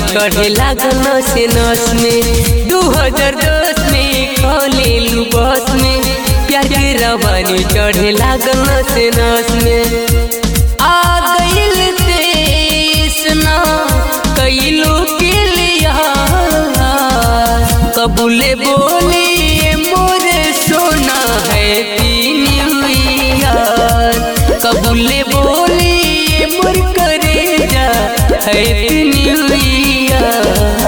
चढ़े लागल नस नस में दू हजार दस में खोलेलू बस में प्यार के रवानी चढ़े लागल नस नस में आ गइल तेस ना कइलो के लिया कबूले बोली मोरे सोना है न्यू ईयर कबूले बोली मोर करे जा है न्यू ईयर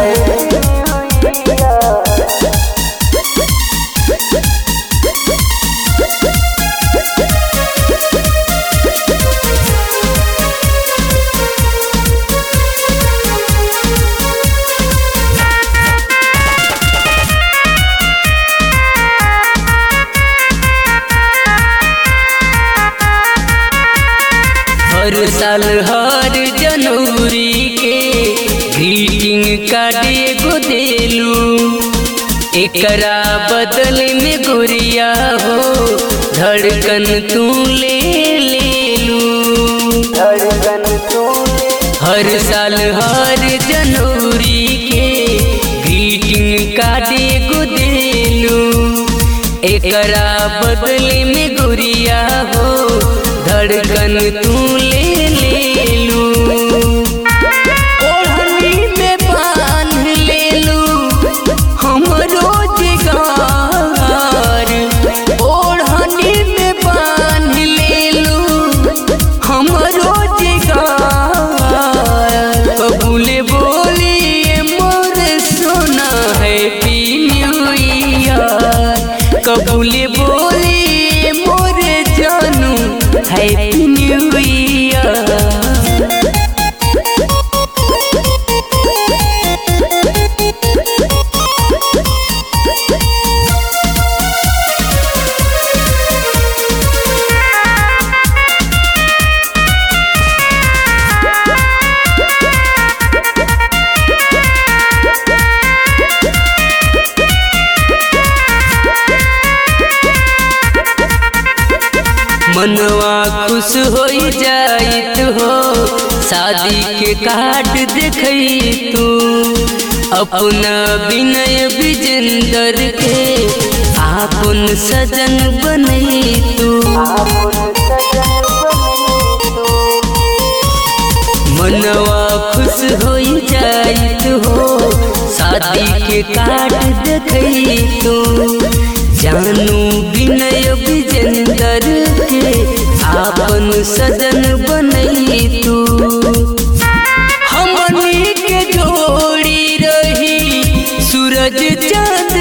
हर साल हर जनवरी के ग्रीटिंग कार्ड एगो देलू एकरा बदल में गुड़िया हो धड़कन तू ले लेलू धड़कन तू हर साल हर जनवरी के ग्रीटिंग कार्ड एगो देलू एकरा बदल में गुड़िया हो धड़कन तू ले लेलू ओढ़नी में बांध लेलू हमरो जिगार ओढ़नी में बांध लेलू हमरो जिगार कबूले बोली मोर सोना है न्यू ईयर कबूले बोली मोर जानू है न्यू ईयर मनवा खुश हो जाइत हो शादी के कार्ड देखई तू अपना विनय विजेंदर के आपन सजन बनई तू आपन सजन बनी तू मनवा खुश हो जाइत हो शादी के कार्ड देखई तू जानू विनय विजेंदर के आपन सजन बनई तू हमनी के जोड़ी रही सूरज चांद